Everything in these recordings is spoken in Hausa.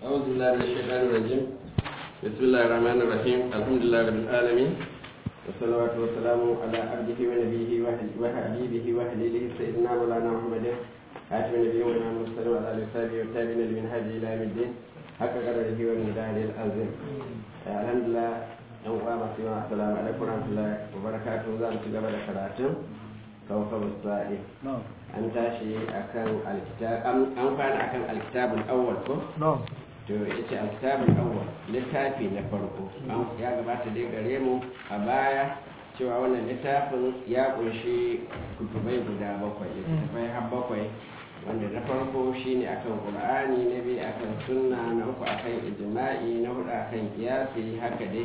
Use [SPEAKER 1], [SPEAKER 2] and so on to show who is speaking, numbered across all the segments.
[SPEAKER 1] أعوذ بالله من الشيطان الرجيم بسم الله الرحمن الرحيم الحمد لله رب العالمين والصلاة والسلام على عبده ونبيه وحبيبه وحليله سيدنا مولانا محمد خاتم النبيين والإمام المرسلين وعلى آله وصحبه والتابعين لمن هدي إلى يوم الدين حق قدره والمجاهد العظيم الحمد لله yan uwa masu yawa assalamu alaikum warahmatullahi wabarakatuh za mu ci gaba da karatun kawfa sa'i an tashi akan alkitab an fara akan alkitabul awwal ko to yace alkitabul awwal littafi na farko ya gabata dai gare mu a baya cewa wannan littafin ya kunshi kutubai guda bakwai littafai har bakwai wanda na farko shine akan qur'ani na biyu akan sunna na uku akan ijma'i na hudu akan kiyasi haka dai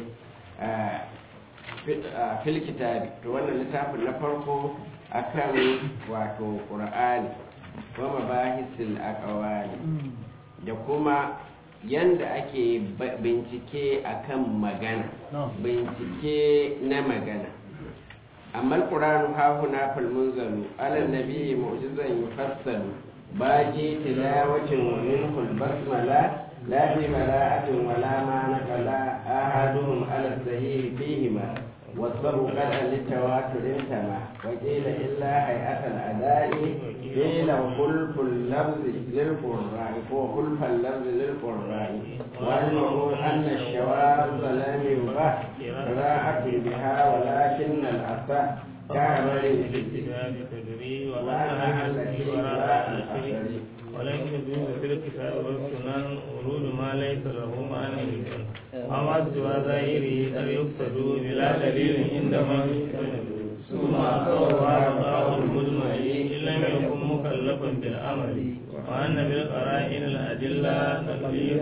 [SPEAKER 1] fil kitabi to wannan littafin na farko akan wato qur'ani wa mabahisil aqwali da kuma yanda ake bincike akan magana bincike na magana amma alqur'anu ha huna fil munzalu ala nabiyyi mu'jizan yufassalu baji tilawatin minhu al-basmala لا في براءة ولا ما نقل أحدهم على الصحيح فيهما والصبر قدعا للتواتر انتمى وقيل إلا هيئة الأداء قيل وخلف اللفظ للقراء وخلف اللفظ للقراء وعلمه أن الشواذ لم يبه قراءة بها ولكن الأصح كعمل
[SPEAKER 2] في الكتاب تدري
[SPEAKER 1] وأنا التي وراء الأثر
[SPEAKER 2] ولكن يجوز في الكتاب والسنن ورود ما ليس له معنى أما سوى ظاهره قد يقصد بلا دليل عندما يستند ثم أقوى مقام المجمع إن لم يكن مكلفا بالأمر وأن بالقرائن الأدلة تقليد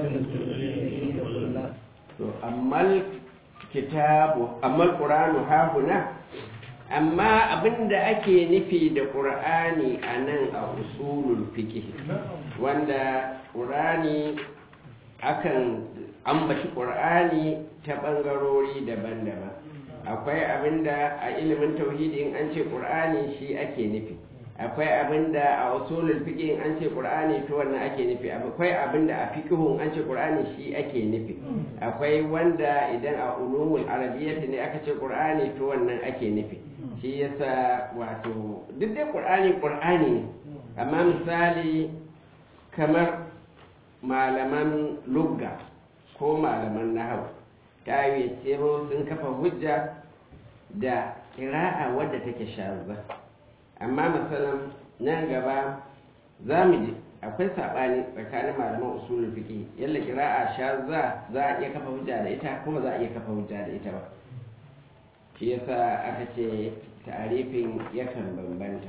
[SPEAKER 2] تدري
[SPEAKER 1] أما الكتاب أما القرآن ها هنا amma abin da ake nufi da ƙur'ani a nan a usulul fiqh wanda ƙur'ani akan ambaci ƙur'ani ta ɓangarori daban-daban akwai abin da a ilimin tauhidi in an ce ƙur'ani shi ake nufi akwai abin da a usulul fiqh in an ce ƙur'ani to wannan ake nufi akwai abin da a fiqhun an ce ƙur'ani shi ake nufi akwai wanda idan a ulumul arabiyyah ne aka ce ƙur'ani to wannan ake nufi shi yasa wato duk dai ƙur'ani ƙur'ani ne amma misali kamar malaman lugga ko malaman nahawu ta yi tsero sun kafa hujja da kira'a wadda take shazza amma misalin nan gaba za mu ji akwai saɓani tsakanin malaman usulul fiqh yalla kira'a shazza za a iya kafa hujja da ita kuma za a iya kafa hujja da ita ba shi yasa aka ce tarifin yakan bambanta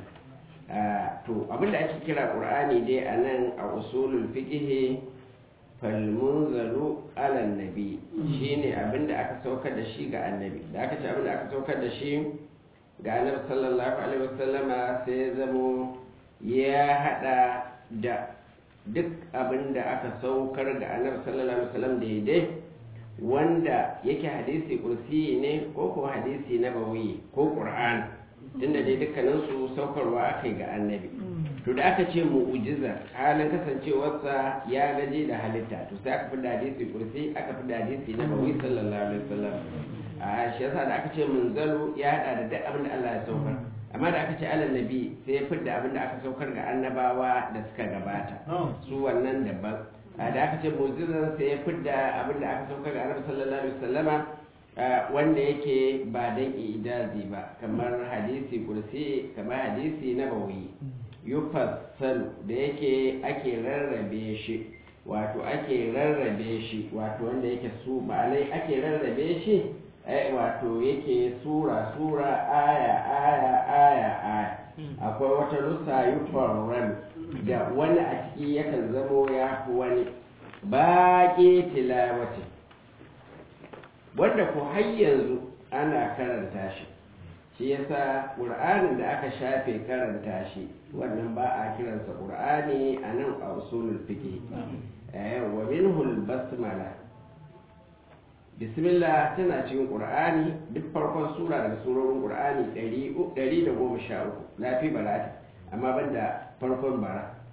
[SPEAKER 1] to abinda ake kira qur'ani dai a nan a usulul fiqh falmunzalu ala nabi shine abinda aka saukar da shi ga annabi da aka ce abinda aka saukar da shi ga annabi sallallahu alaihi wasallama sai ya zamo ya hada da duk abinda aka saukar ga annabi sallallahu alaihi wasallam daidai wanda yake hadisi kursi ne ko ko hadisi na bawi ko qur'an tunda dai dukkanin su saukarwa akai ga annabi to da aka ce mu'jiza halin kasancewarsa ya gaje da halitta to sai aka fi da hadisi kursi aka fi da hadisi na bawi sallallahu alaihi wasallam a shi yasa da aka ce munzalu ya hada da duk abin da Allah ya saukar amma da aka ce alal nabi sai ya fi da abin da aka saukar ga annabawa da suka gabata su wannan daban da aka ce mu'jizan sai ya fi da abin da aka saukar ga annabi sallallahu alaihi wasallama wanda yake ba dan ijazi ba kamar hadisi kursi kamar hadisi na bawi yufassalu da yake ake rarrabe shi wato ake rarrabe shi wato wanda yake su ma'anai ake rarrabe shi wato yake sura sura aya aya aya aya akwai wata rusa yufarran da wani a ciki yakan zamo ya fi wani baƙi tilawati wanda ko har yanzu ana karanta shi shi yasa ƙur'anin da aka shafe karanta shi wannan ba a kiransa ƙur'ani a nan a usulul fiqh wa minhul basmala bismillah tana cikin ƙur'ani duk farkon sura daga surorin ƙur'ani 113 lafi balati amma banda farkon bara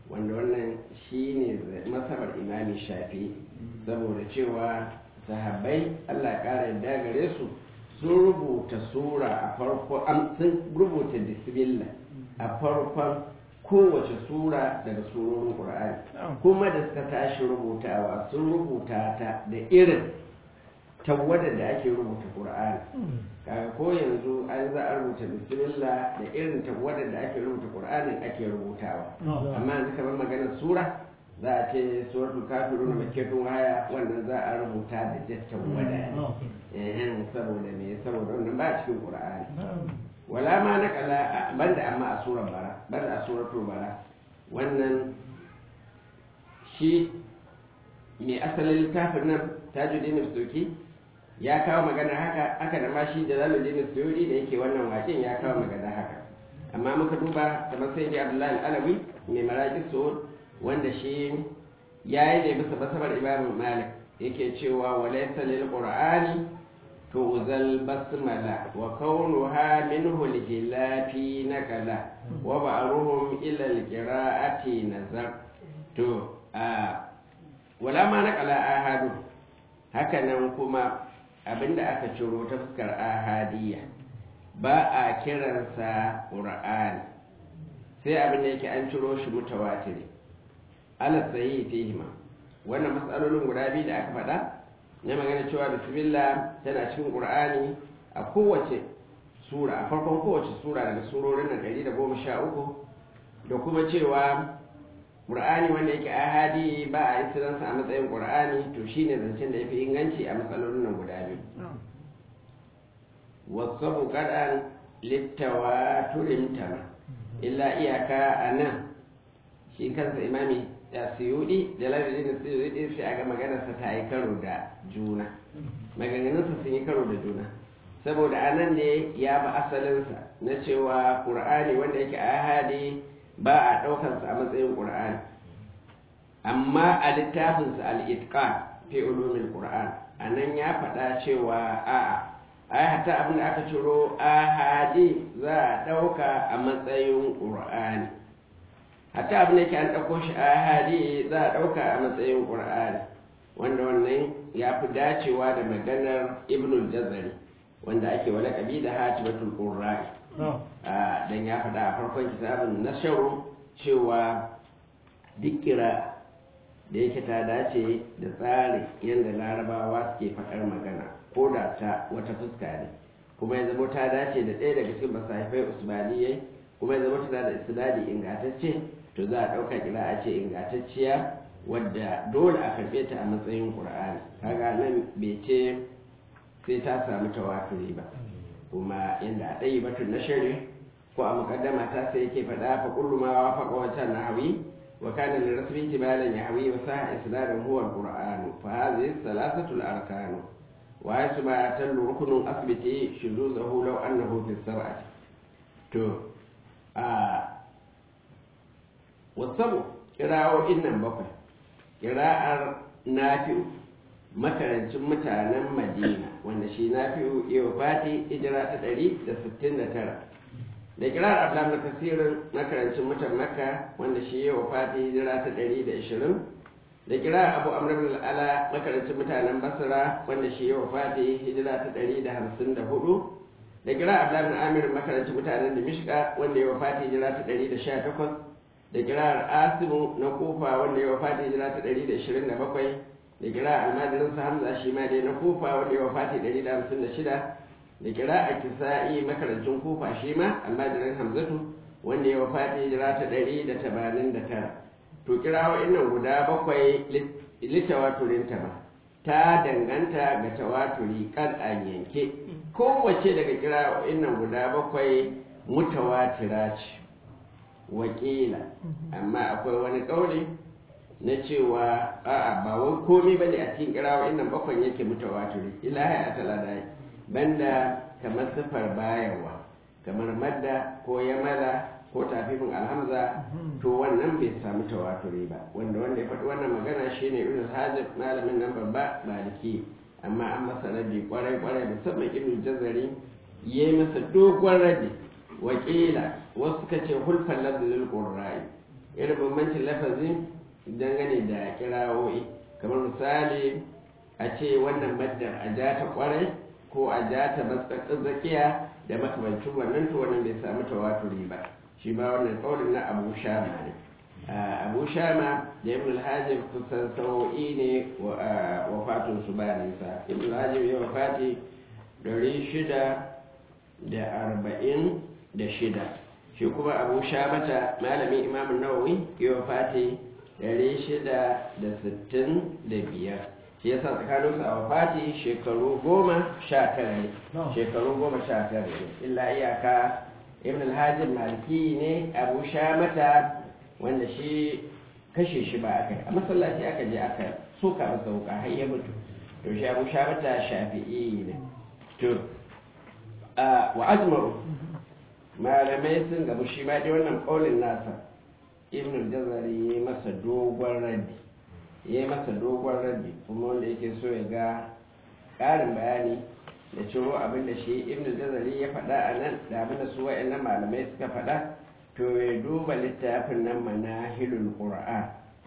[SPEAKER 1] wanda wannan shine masabar imami shafi saboda cewa sahabbai Allah ƙara yadda gare su sun rubuta sura a farko sun rubuta bismillah a farkon kowace sura daga surorin ƙur'ani kuma da suka tashi rubutawa sun rubuta ta da irin tawwadar da ake rubuta ƙur'ani kaga ko yanzu an za a rubuta bismillah da irin tawwadar da ake rubuta ƙur'anin ake rubutawa amma yanzu kamar maganar sura za a ce suratul kafirun makkatun haya wannan za a rubuta da jattan wada eh saboda me saboda wannan ba cikin qur'ani wala ma nakala banda amma a surar bara banda a suratul bara wannan shi mai asalin littafin nan tajuddin suki ya kawo magana haka aka da ma shi jalaluddin suyudi da yake wannan waken ya kawo magana haka amma muka duba kamar sai abdullahi alawi mai maraki su'ud wanda shi ya yi da bisa masabar imam malik yake cewa walaysa lil qur'ani tuzal basmala wa kaunuha minhu al-hilafi nakala wa ba'ruhum ila al-qira'ati nazar to a wala ma nakala ahadu haka nan kuma abinda aka ciro ta fuskar ahadiyya ba a kiransa qur'ani sai abinda yake an ciro shi mutawatiri ala tsayi fihima wannan matsalolin guda biyu da aka faɗa na magana cewa bismillah tana cikin qur'ani a kowace sura a farkon kowace sura daga surorin nan ɗari da goma sha uku da kuma cewa qur'ani wanda yake ahadi ba a yi sunansa a matsayin qur'ani to shine zancen da ya fi inganci a matsalolin nan guda biyu wasu kaɗan littawa turin tama illa iyaka a nan shi kansa imami da suyudi da lardin da suyudi sai aga maganarsa ta yi karo da juna maganganunsa sun yi karo da juna saboda anan ne ya ba asalinsa na cewa ƙur'ani wanda yake ahadi ba a ɗaukansa a matsayin ƙur'ani amma a littafinsa al'itqan fi ulumin ƙur'an a nan ya faɗa cewa a'a ai hatta abin da aka ciro ahadi za a ɗauka a matsayin ƙur'ani hatta abin da yake an ɗauko shi a hadi za a ɗauka a matsayin ƙur'ani wanda wannan ya fi dacewa da maganar ibnul jazari wanda ake wa laƙabi da hatimatul qurra'i dan ya faɗa a farkon kitabin na sharu cewa duk kira da yake ta dace da tsarin yadda larabawa suke faɗar magana ko da ta wata fuska ne kuma ya zama ta dace da ɗaya daga cikin masahifai usmaniyai kuma ya zama tana da isnadi ingantacce to za a ɗauka kira a ce ingantacciya wadda dole a karɓe ta a matsayin ƙur'ani kaga nan bai ce sai ta samu tawafiri ba kuma inda a ɗayi batun na shari ko a muƙaddama ta sai yake faɗa fa kullu ma wa faqa wancan nahawi wa kana li rasmi tibalan yahwi wa sa isnadan huwa al-qur'an fa hadhihi thalathatu al-arkan wa yasu ma tallu ruknun asbiti shuzuzahu law annahu fi sab'ati to a wasabu kira'o'in nan bakwai kira'ar nafi'u makarancin mutanen madina wanda shi nafi'u iya fati hijira ta ɗari da sittin da tara da kira'ar abdulhamid kasirin makarancin mutan makka wanda shi iya fati hijira ta ɗari da ishirin da kira'ar abu amr bin al'ala makarancin mutanen basra wanda shi iya fati hijira ta ɗari da hamsin da hudu da kira'ar abdulhamid amir makarancin mutanen dimishka wanda ya wafati hijira ta ɗari da sha takwas da kirar asimu na kufa wanda ya wafati hijira ta 127 da kira almajirinsa hamza shi ma dai na kufa wanda ya wafati 156 da kira a kisa'i makarancin kufa shi ma almajirin hamzatu wanda ya wafati hijira ta 189 to kira wa'annan guda bakwai littawaturin ta ba ta danganta ga tawaturi kan an yanke kowace daga kira wa'annan guda bakwai mutawatira ce wakila amma akwai wani ƙauli na cewa a'a ba wai komai bane a cikin kirawa innan bakwan yake mutawatiri ilahi a taladai banda kamar sifar bayarwa kamar madda ko yamala ko tafifin alhamza to wannan bai samu tawaturi ba wanda wanda ya faɗi wannan magana shine ibn hajib malamin nan babba maliki amma an masa rabi kwarai kwarai musamman ibn jazari yayi masa dogon rabi wakila wasu suka ce hulfan lafzul qurra'i irin bambancin lafazi dangane da kirawoyi kamar misali a ce wannan maddar a ja ta kwarai ko a ja ta matsatsin zakiya da makamancin wannan to wannan bai samu tawaturi ba shi ba wannan kaulin na abu shama ne abu shama da ibn al-hajib kusan sau'i ne wa fatun su ba nisa ibn al-hajib ya wafati dari shida da arba'in da shida shi kuma abu shamata malamin imamun nawawi ya wafati dari shida da sittin da biyar shi yasa tsakaninsu a wafati shekaru goma sha tara ne shekaru goma sha tara ne illa iyaka ibn al-hajib maliki ne abu shamata wanda shi kashe shi ba aka yi a masallaci aka je aka soka masa wuka har ya mutu to shi abu shamata shafi'i ne to wa ajma'u malamai sun gabu shi ma dai wannan kaulin nasa ibn al-jazari ya masa dogon raddi ya masa dogon raddi kuma wanda yake so ya ga ƙarin bayani da ciro abin da shi ibn al-jazari ya faɗa a nan da abin da su wa'annan malamai suka faɗa to ya duba littafin nan manahilul qur'an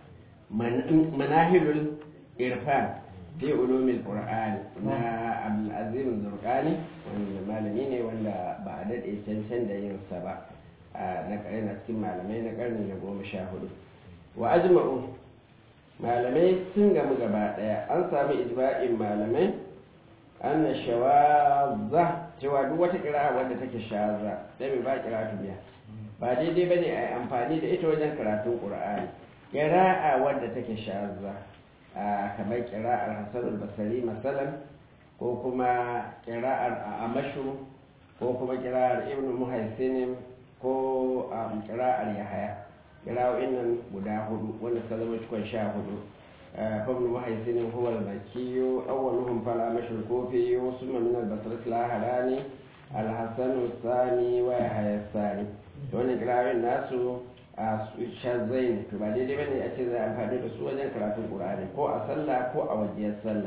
[SPEAKER 1] manahilul irfan fi ulumil qur'an na abdul azim zurqani wanda malami ne wanda ba a dade cancan da yin sa ba na na cikin malamai na karni na goma sha hudu wa ajma'u malamai sun gamu gaba daya an sami ijma'in malamai anna shawazza cewa duk wata kira wadda take shaza da ba kira biya ba daidai ba ne a yi amfani da ita wajen karatun ƙura'ani ƙira'a wadda take shazza a kamar ƙira'ar hassan basari masalan ko kuma ƙira'ar amashu ko kuma ƙira'ar ibn muhaisinin ko ƙira'ar yahaya ƙira'o'in nan guda hudu wanda suka zama cikon sha hudu فابن محيسن هو المكي أولهم فلا مشي الكوفي ثم من البصرة الآخراني الحسن الثاني ويحيى الثاني wannan kirarin nasu a shazai ne to ba daidai bane a ce za a amfani da su wajen karatun qur'ani ko a sallah ko a wajiyar sallah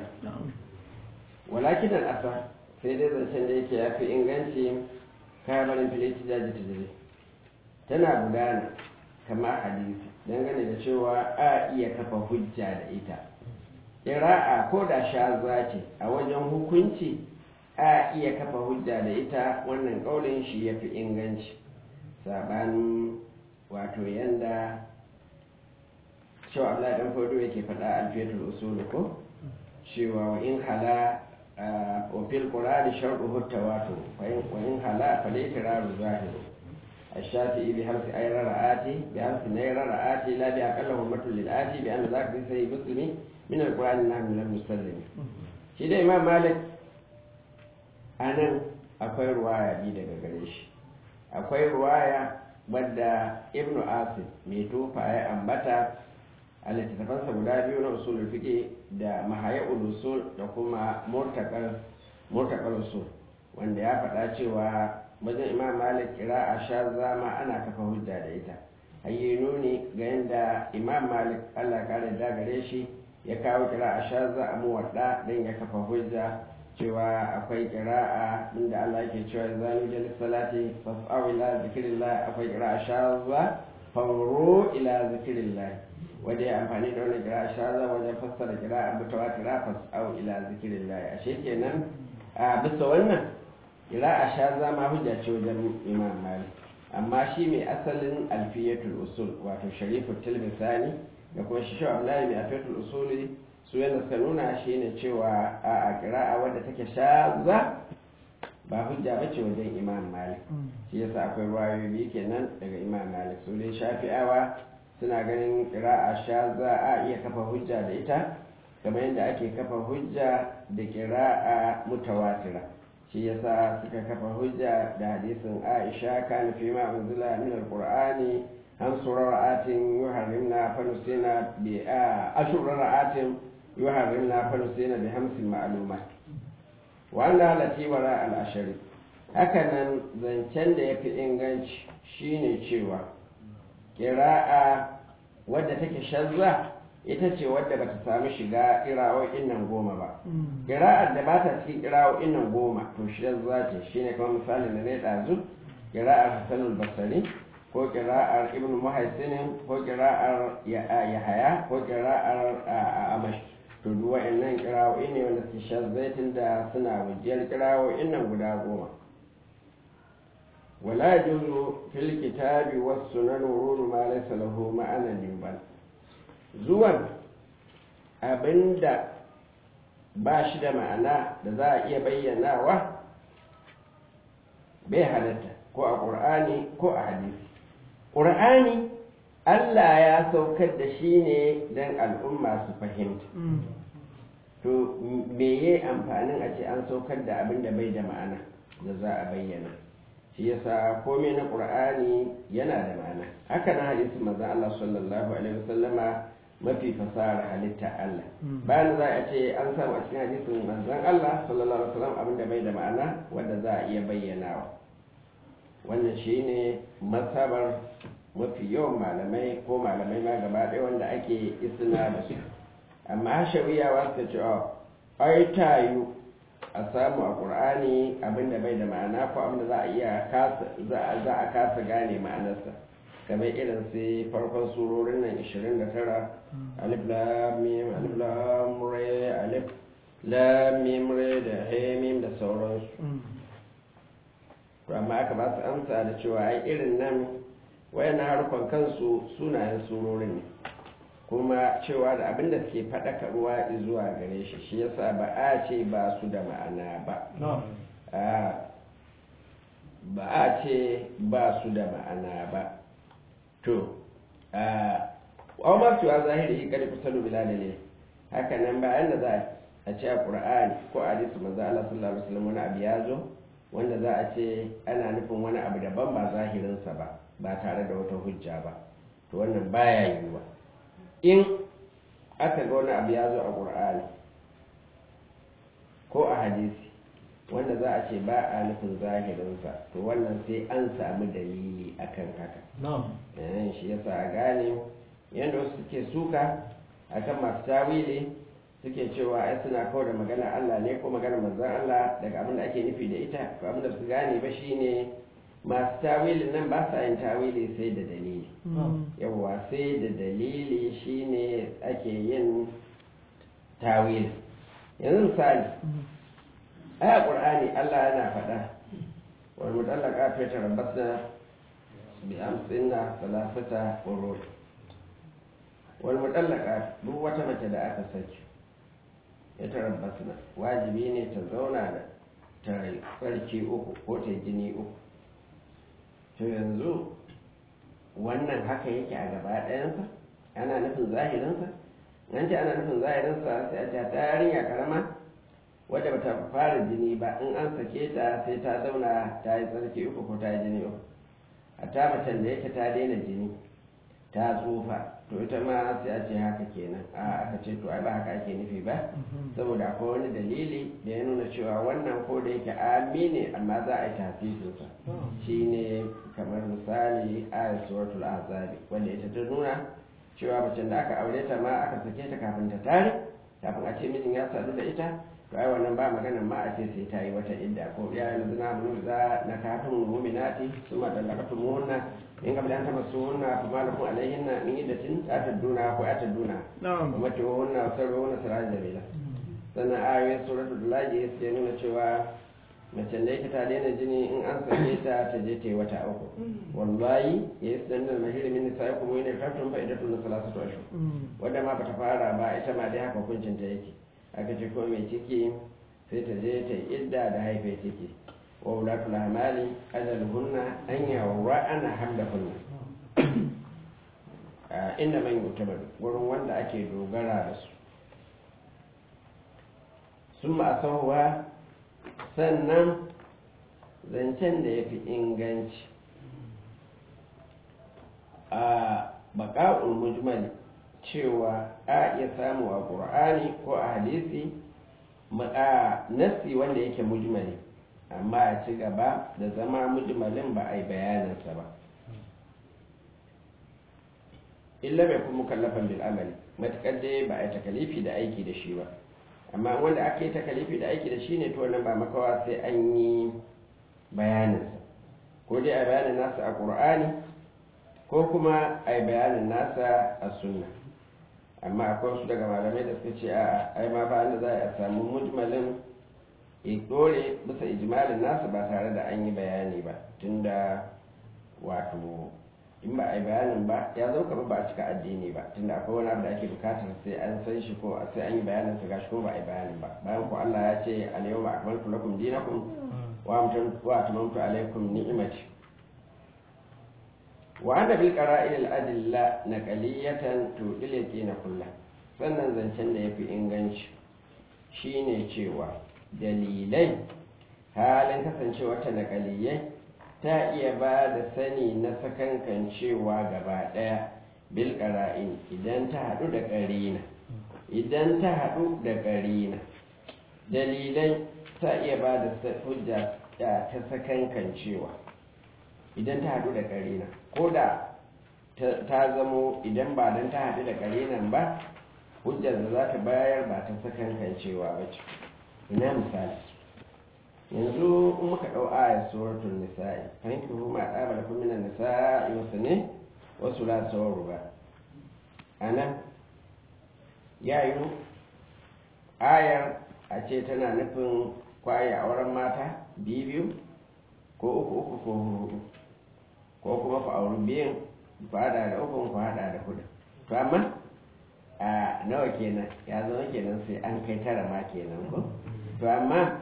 [SPEAKER 1] walakin al asa sai dai zancen da yake yafi inganci kamarin filiti jaji tijiri tana gudana kamar hadisi dangane da cewa a iya kafa hujja da ita ƙira'a ko da shaza ce a wajen hukunci a iya kafa hujja da ita wannan ƙaunin shi ya fi inganci saɓanin wato yanda cewa Allah ɗan fodo yake faɗa alfiyatul usul ko cewa wa in hala wa fil qur'ani shartu hutawato wa in hala fa laitiraru zahiru الشافعي بحرف أي رآتي بحرف نير رآتي لا بأقل همة للآتي بأن ذاك في سيد مسلم من القرآن نحن لم نسلم شيء إمام مالك أنا akwai ruwaya bi daga gare shi akwai ruwaya wadda ibnu asif mai tufa ya ambata a littattafansa guda biyu na usul fiqh da mahaya usul da kuma murtakar usul wanda ya faɗa cewa wajen imam malik kira a sha zama ana kafa hujja da ita hayye nuni ga yadda imam malik allah kare da gare shi ya kawo kira a sha za a muwadda don ya kafa hujja cewa akwai kira'a inda allah ke cewa zanu jali salati fas'au ila zikirillah akwai kira a sha za fauro ila zikirillah wanda ya amfani da wani kira a sha za wajen fassara kira a mutawatira fas'au ila zikirillah ashe kenan a bisa wannan ila a sha zama hujja ce wajen imam malik amma shi mai asalin alfiyatul usul wato sharifu tilmisani da kuma shi shi abdullahi mai alfiyatul usuli su yana suka nuna shi ne cewa a kira'a wadda take shaza ba hujja ba ce wajen imam malik shi yasa akwai ruwayoyi kenan daga imam malik su dai shafi'awa suna ganin kira'a shaza a iya kafa hujja da ita kamar yadda ake kafa hujja da kira'a mutawatira shi yasa suka kafa hujja da hadisin Aisha kana fi ma unzila min alqur'ani an surara'atin yuharrimna fa nusina bi ashurara'atin yuharrimna fa nusina bi hamsin ma'lumat wa anna lati wara al-ashari hakanan zancen da yafi inganci shine cewa qira'a wadda take shazza ita ce wadda bata sami shiga ƙira'o'in nan goma ba ƙira'ar da bata cikin ƙira'o'in nan goma to shi za ce shine kamar misalin da na ɗazu ƙira'ar hassanul basari ko kira'ar ibn muhaisinin ko kira'ar yahaya ko kira'ar amash to duk wa'annan kira'o'i ne wanda su shazzaitin da suna wujiyar kira'o'in nan guda goma wala juzu fil kitabi was sunan wururu ma laysa lahu ma'anan yubal zuwan abinda ba shi da ma'ana da za a iya bayyanawa bai halatta ko a ƙur'ani ko a hadisi ƙur'ani Allah ya saukar da shi ne don al'umma su fahimta to me ye amfanin a ce an saukar da abin da bai da ma'ana da za a bayyana shi yasa komai na ƙur'ani yana da ma'ana haka na hadisi manzon Allah sallallahu alaihi wasallama mafi fasahar halitta Allah bayan za a ce an samu a cikin hadisin manzon Allah sallallahu alaihi wasallam abin da bai da ma'ana wanda za a iya bayyanawa wannan shine masabar mafi yawan malamai ko malamai ma gaba ɗaya wanda ake isna da su amma hashawiyawa suka ce ai tayu a samu a ƙur'ani abinda bai da ma'ana ko abinda za a iya za a kasa gane ma'anarsa kamar irin sai farkon surorin nan 29 alif lam mim alif lam re alif lam mim re da he mim da sauransu to amma aka ba su amsa da cewa ai irin nan wayan harkon kansu sunayen surorin ne kuma cewa da abin da suke faɗakarwa zuwa gare shi shi yasa ba a ce ba su da ma'ana ba ba a ce ba su da ma'ana ba to a ma cewa zahiri kadi kusalu bilal ne haka nan bayan da za a ce a qur'ani ko a hadisi manzo Allah sallallahu alaihi wasallam wani abu ya zo wanda za a ce ana nufin wani abu daban ba zahirinsa ba ba tare da wata hujja ba to wannan baya yiwuwa in aka ga wani abu ya zo a ƙur'ani ko a hadisi wanda za a ce ba a nufin zahirinsa to wannan sai an samu dalili akan haka yayin shi yasa a gane yadda wasu suke suka akan masu tawili suke cewa ai suna kawo da magana Allah ne ko magana manzon Allah daga abin da ake nufi da ita to abin da su gane ba shine masu tawilin nan ba sa yin tawili sai da dalili yawwa sai da dalili shine ake yin tawili yanzu misali aya qur'ani Allah yana faɗa wal mutallaqat yatarabbasna bi amsinna salasata qurun wal mutallaqat duk wata mace da aka saki yatarabbasna wajibi ne ta zauna da ta tsarki uku ko ta jini uku to yanzu wannan haka yake a gaba ɗayansa ana nufin zahirinsa nan ce ana nufin zahirinsa sai a ce ta yarinya karama wadda bata fara jini ba in an sake ta sai ta zauna ta yi tsarki uku ko ta yi jini uku a ta macen da yake ta daina jini ta tsufa to ita ma sai a ce haka kenan a aka ce to ai ba haka ake nufi ba saboda akwai wani dalili da ya nuna cewa wannan ko da yake ami ne amma za a yi tasirinsa shine kamar misali ayat suratul azabi wanda ita ta nuna cewa macen da aka aure ta ma aka sake ta kafin ta tare kafin a ce mijin ya sadu da ita to ai wannan ba magana ma a ce sai ta yi wata idda ko ya yanzu na mun za na kafin mu'minati suma dallakatu muhunna in ga bidan taba sunna fa malakum alaihinna min iddatin ataduna ko ataduna kuma to wannan sarro wannan siraj dalila sannan ayoyin suratul laji sai nuna cewa mace da yake ta daina jini in an sake ta ta je ta yi wata uku wallahi ya yi sanar da mahiri min nisa kuma yana kafin fa idatun na salasatu ashur wadda ma bata fara ba ita ma dai haka hukuncin ta yake aka ce ko mai ciki sai ta je ta idda da haife ciki wa wulatul hamali ajaluhunna an yawra'ana hamlahunna inda man yutabar gurin wanda ake dogara da su sun ma sannan zancen da ya fi inganci a baƙa'ul mujmali cewa a iya samu a ƙur'ani ko a hadisi a nassi wanda yake mujmali amma a ci gaba da zama mujmalin ba a yi bayaninsa ba illa bai kuma kallafan bil amali matuƙar dai ba a yi takalifi da aiki da shi ba amma wanda aka yi takalifi da aiki da shi ne to wannan ba makawa sai an yi bayaninsa ko dai a bayanin nasa a ƙur'ani ko kuma a yi bayanin nasa a sunna amma akwai wasu daga malamai da suka ce a ai ma ba da za a samu mujmalin ya dore bisa ijmalin nasa ba tare da an yi bayani ba tunda wato in ba a yi bayanin ba ya zo kamar ba a cika addini ba tunda akwai wani abu da ake bukatar sai an san shi ko sai an yi bayanin sa gashi ko ba a yi bayanin ba bayan ko Allah ya ce al-yawma akmaltu lakum dinakum wa atmamtu alaykum ni'mati wa ana bil qara'il al-adilla naqaliyatan tudil yaqina kullah sannan zancen da yafi inganci shine cewa dalilai halin kasancewa ta naqaliyai ta iya ba da sani na sakankan cewa gaba daya bil qara'in idan ta hadu da qarina idan ta hadu da qarina dalilai ta iya ba da hujja ta sakankan cewa idan ta hadu da qarina ko da ta zamo idan ba don ta haɗu da ƙarinan ba hujjar da za ta bayar ba ta sakankan cewa ba ce ina misali yanzu in muka ɗau ayar suratul nisa'i fahimci hu ma ɗaba da kuma minan nisa'i wasu ne wasu la sauru ba a nan ya yi ayar a ce tana nufin kwaye auren mata biyu biyu ko uku uku ko hudu ko kuma ku auri biyan ku hada da ukun ku hada da hudu to amma a nawa kenan ya zama kenan sai an kai tara ma kenan ko to amma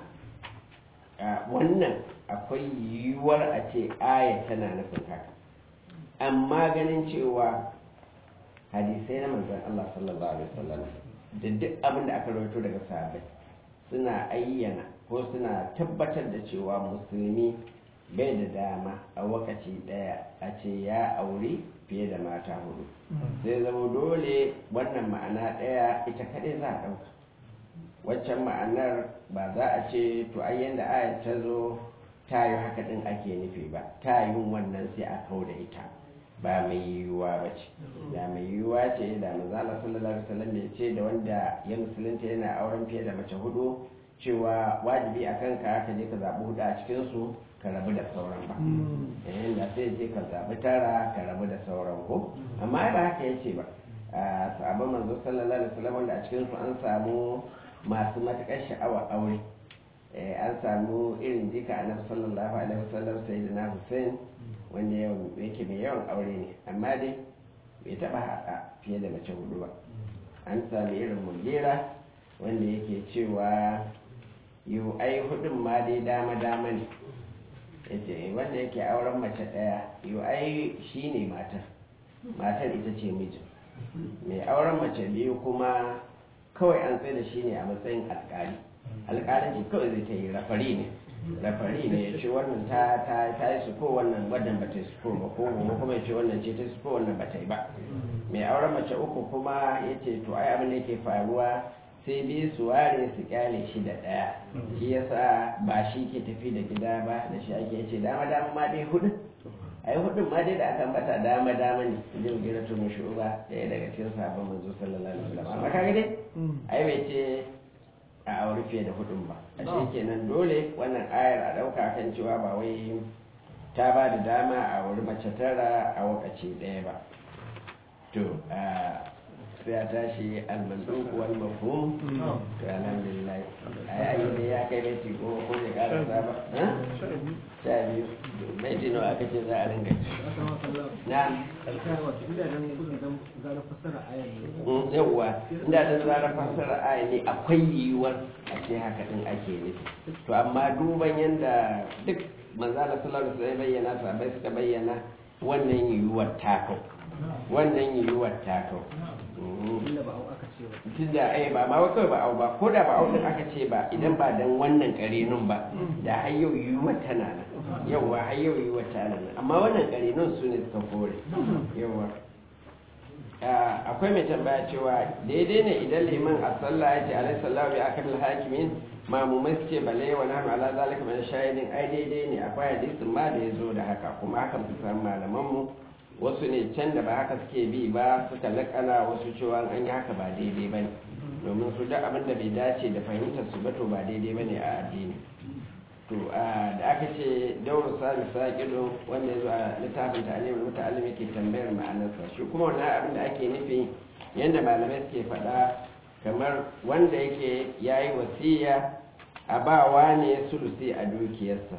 [SPEAKER 1] wannan akwai yiwuwar a ce aya tana nufin haka amma ganin cewa hadisai na manzon Allah sallallahu alaihi wasallam da duk abin da aka rawaito daga sahabbai suna ayyana ko suna tabbatar da cewa musulmi bai da dama a wakaci daya a ce ya aure fiye da mata hudu sai zama dole wannan ma'ana daya ita kadai za a ɗauka waccan ma'anar ba za a ce to ai yanda aya ta zo ta yi haka din ake nufi ba ta yi wannan sai a kau da ita ba mai yiwuwa ba ce da mai yiwuwa ce da manzala sallallahu alaihi wasallam ya ce da wanda ya musulunta yana auren fiye da mace hudu cewa wajibi a kanka ka je ka zaɓi hudu a cikinsu ka rabu da sauran ba yayin da sai je ka zaɓi tara ka rabu da sauran ko amma ba haka ya ce ba a sabon manzo sallallahu alaihi wasallam wanda a cikinsu an samu masu matuƙar sha'awa aure an samu irin jika annabi sallallahu alaihi wasallam sayyidina Hussein wanda yake mai yawan aure ne amma dai bai taɓa haɗa fiye da mace hudu ba an sami irin mugera wanda yake cewa yiwu ai hudun ma dai dama dama ne yace wanda yake auren mace ɗaya yiwu ai shi ne matar matar ita ce mijin mai auren mace biyu kuma kawai an tsaye da shi ne a matsayin alƙali alƙalanci kawai zai ta yi rafari ne rafari ne ya ce wannan ta ta ta yi suko wannan wannan ba ta yi suko ba ko kuma ya ce wannan ce ta yi suko wannan ba ta yi ba mai auren mace uku kuma ya ce to ai abin da yake faruwa sai biyu su ware su kyale shi da ɗaya shi yasa ba shi ke tafi da gida ba da shi ake ce dama dama ma dai hudu ai hudun ma dai da aka mata dama dama ne zai gira to mu shuba ɗaya daga cikin sabon manzo sallallahu alaihi wasallam amma kaga dai ai bai ce a aure fiye da hudun ba a shi kenan dole wannan ayar a ɗauka kan cewa ba wai ta ba da dama a wuri mace tara a wakaci ɗaya ba to sai a tashi almanduk wal mafhum to alhamdulillah ai ai ne ya kai baiti ko ko ya ƙara saba sha biyu baiti nawa aka ce za a ringa na yawwa inda ta zara fassara aya ne akwai yiwuwar a ce haka din ake nufi to amma duban yadda duk manzala sallallahu alaihi wasallam bayyana sahabbai suka bayyana wannan yiwuwar takau wannan yiwuwar takau tun da ai ba ma kawai ba au ba ko da ba au din aka ce ba idan ba dan wannan karenun ba da har yau yiwuwar tana nan yauwa har yau yiwuwar tana nan amma wannan karenun su ne suka kore yauwa akwai mai tambaya cewa daidai ne idan liman a sallah ya ce alaihi sallahu bi akal hakimin mamumai suke bale wa nahnu ala zalika min shahidin ai daidai ne akwai hadisin ma da ya zo da haka kuma haka su san malaman mu wasu ne can da ba haka suke bi ba suka lakana wasu cewa an yi haka ba daidai bane domin su duk abin da bai dace da fahimtar su ba to ba daidai bane a addini to da aka ce dauro sami saƙido wanda ya zo a littafin ta'alim muta'allim yake tambayar ma'anarsa shi kuma wannan abin da ake nufi yadda malamai suke faɗa kamar wanda yake ya yi wasiya a bawa ne sulusi a dukiyarsa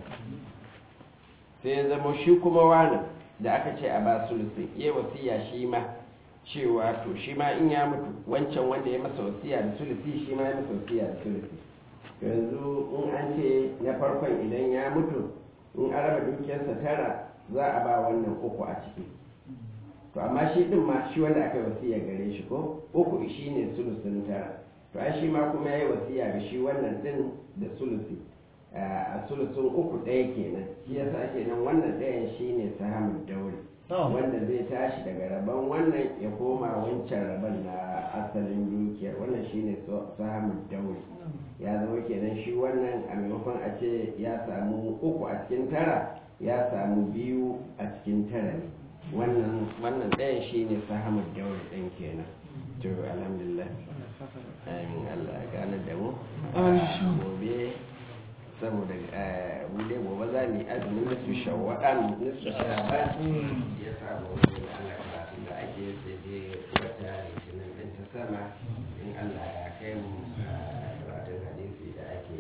[SPEAKER 1] sai ya zama shi kuma wani da aka ce a ba sulusi ya wasiya shi ma cewa to shi ma in ya mutu wancan wanda ya masa wasiya da sulusi shi ma ya masa wasiya da sulusi yanzu in an ce na farkon idan ya mutu in an raba dukiyarsa tara za a ba wannan uku a ciki to amma shi din ma shi wanda aka yi wasiya gare shi ko uku shi ne sulusin tara to ai shi ma kuma ya yi wasiya ga shi wannan din da sulusi a sulusun uku ɗaya kenan shi yasa ake nan wannan ɗayan shi ne sahamun daure wanda zai tashi daga rabon wannan ya koma wancan rabon na asalin dukiyar wannan shi ne sahamun daure ya zama kenan shi wannan a maimakon a ce ya samu uku a cikin tara ya samu biyu a cikin tara ne wannan wannan ɗayan shi ne sahamun daure ɗin kenan to alhamdulillah amin allah gane da mu gobe saboda bude gobe za mu yi azumin nasu shawa'an nasu shawa'an ya samu wani da allah karatun da ake sai dai wata litinin ɗin ta sama in allah ya kai mu karatun hadisi da ake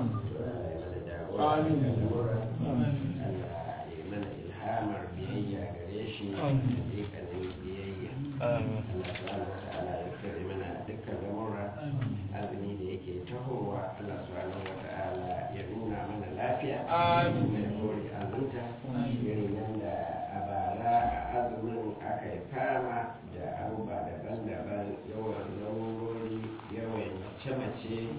[SPEAKER 1] yi Allah ya mana ilhamar biyayya gare shi hakikanin biyayya Allah subhanahu wa ta'ala ya kare mana dukkan lamura azumi da yake tahowa Allah subhanahu wa ta'ala ya nuna mana lafiya mai kore azunta irin yadda a bara a azumin aka yi fama da abubuwa daban-daban yawan lamurori yawan mace-mace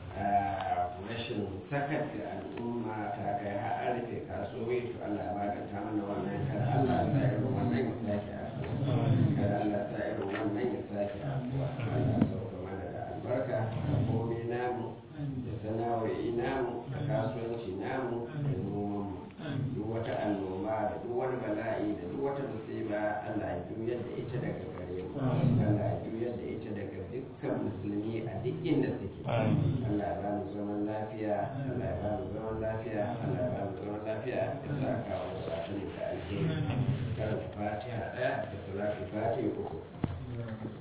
[SPEAKER 1] rashin sakar da al'umma ta kai har an rufe kasuwoyi to Allah ya maganta mana wannan kada Allah ya sa irin wannan ya sake afuwa kada Allah ya sa irin wannan ya sake afuwa Allah ya sauka mana da albarka da komai namu da sana'o'i namu da kasuwanci namu da noman mu duk wata annoba da duk wani bala'i da duk wata musiba Allah ya juyar da ita daga gare mu Allah ya juyar da ita daga dukkan musulmi a duk inda suke Allah ya ba mu zaman lafiya Allah ya ba mu zaman lafiya Allah ya ba mu zaman lafiya ya sa kawo sa'atun da alheri karanta fatiha ɗaya da salatu fatiha uku